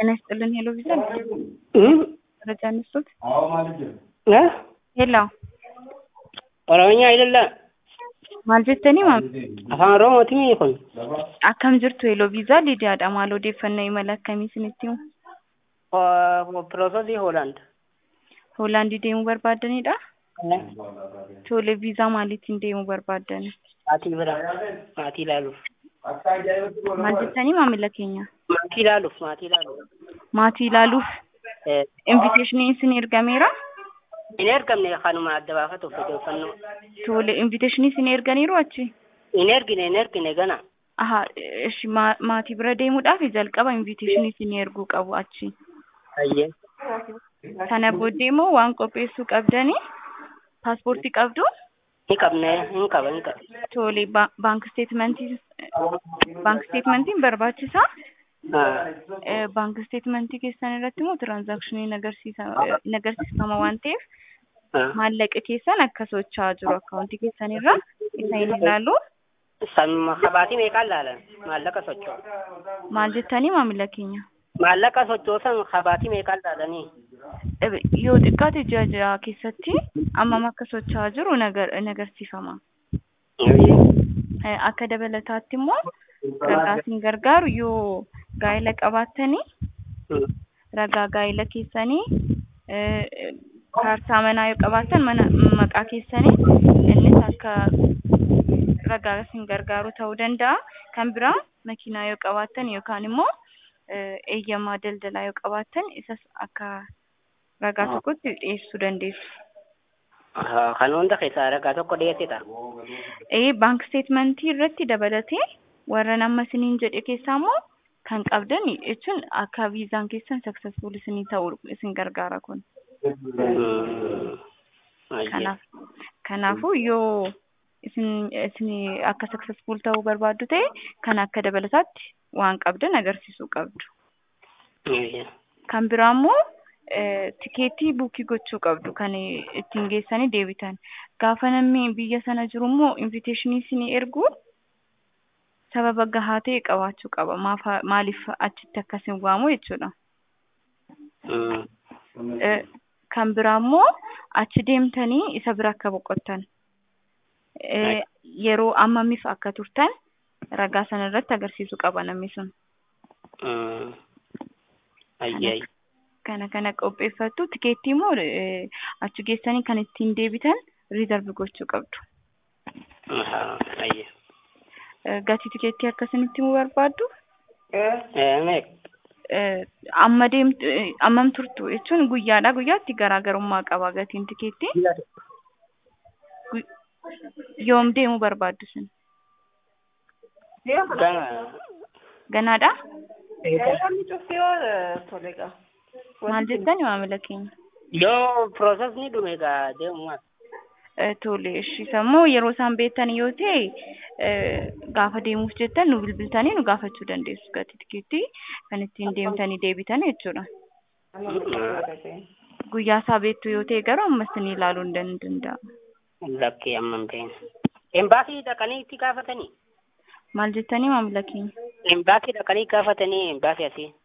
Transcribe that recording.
ጤና ይስጥልን ሄሎ ቪዥን መረጃ እንስጡት። ሄሎ ኦሮምኛ አይደለም maal jettanii maam afaan oromootii kun akkam jirtu heloo viizaa liidiyaadha maal odeeffannoo imala akkamii isinitti himu piroosesii hoolaand hoolaandii deemuu barbaaddanidha tole viizaa maaliitiin deemuu barbaaddan maatii bira maatii ilaaluuf maal jettanii maamila keenya maatii ilaaluuf maatii ilaaluuf maatii ilaaluuf inviteeshinii isin ergameera hin ergamne kanuma adda baafatuuf odeeffannoo tole inviteeshinii isin erganiiru achi hin ergine hin ergine gana aha ishi ma- maatii bira deemuudhaaf jalqaba inviteeshinii isin erguu qabu achi ayyee sana booddee immoo waan qopheessuu qabdanii paaspoortii qabdu hin qabne hin qaba hin qaba tole ba- baank steetmentii baank steetmentiin barbaachisaa Eh, baank steetmentii keessan irratti immoo tiraanzaakshinii agarsiisa in agarsiifama waan ta'eef maallaqa keessan akka socho'aa jiru akkaawuntii keessan irra isa hin ilaalu samma kabaatii meeqaan laalan maallaqa socho'u maal jettanii maamila keenya maallaqa sochoosan kabaatii meeqaan laalanii Eh, yoo xiqqaate ji'a ji'a keessatti ammam akka socho'aa jiru in agar- in agarsiifama Eh, akka dabalataatti immoo ragaa isin gargaaru yoo gaa'ela qabaattanii ragaa gaa'ela keessanii eh, kaartaa manaa yoo qabaattan mana maqaa keessanii innis akka ragaa isin gargaaru ta'uu danda'a. Kan biraa makiinaa yoo qabaattan yookaan immoo eh, eeyyamaa daldalaa yoo qabaattan isas akka ragaa tokkotti dhiyeessuu dandeessu. kan hunda keessaa ragaa tokko dhiyeessita Ee baank steetmentii irratti dabalatee warra nama isiniin jedhe keessaa immoo kan qabdan jechuun akka viizaan keessan saksesfuul isinii ta'uu isin gargaara kun. Kanaaf kanaafuu yoo isin isin akka saksesfuul ta'uu barbaaddu ta'e kan akka dabalataatti waan qabdan agarsiisuu qabdu. Kan biraa immoo tikeetii buukii gochuu qabdu kan ittiin geessanii deebitan. Gaafa namni biyya sana jiru immoo inviteeshinii isinii ergu sababa gahaa ta'e qabaachuu qaba. Maafa- Maaliif achitti akkasin waamu jechuudha. Eh, Kan biraa immoo achi deemtanii isa bira akka boqottan. Eh, Yeroo ammamiif akka turtan ragaa sana irratti agarsiisuu qaba namni sun. ayyee Kana kana qopheeffattu tikeettii immoo eh, achi geessanii kan ittiin deebitan riizarvi gochuu qabdu. ayyee Eh, Gatii tikeettii akkasinitti himuu barbaaddu? meeq Eh, Amma deemtu eh, ammam turtu jechuun guyyaadhaa guyyaatti garaagarummaa qaba gatiin tikeettii. Gu- Yoom deemuu barbaaddu sun? gana Ganaadhaa? Namni cufti yoo tolega. Maal jettani maamila keenya? yoo piroosesni dhume gaa deemumas Eh, Tole, ishis immoo yeroo isaan beektan yoo ta'e eh, gaafa deemuuf jettan nu bilbiltanii nu gaafachuu dandeessu gatii tikeettii kan ittiin deemtanii deebitan jechuudha. Guyyaa isaa beektu yoo ta'e garuu ammas ni ilaaluu hin dan- danda'amu. lakkee amma hin beekne embaasii dhaqanii itti gaafatanii Maal jettanii maamila keenya? embaasii dhaqanii gaafatanii embaasii asii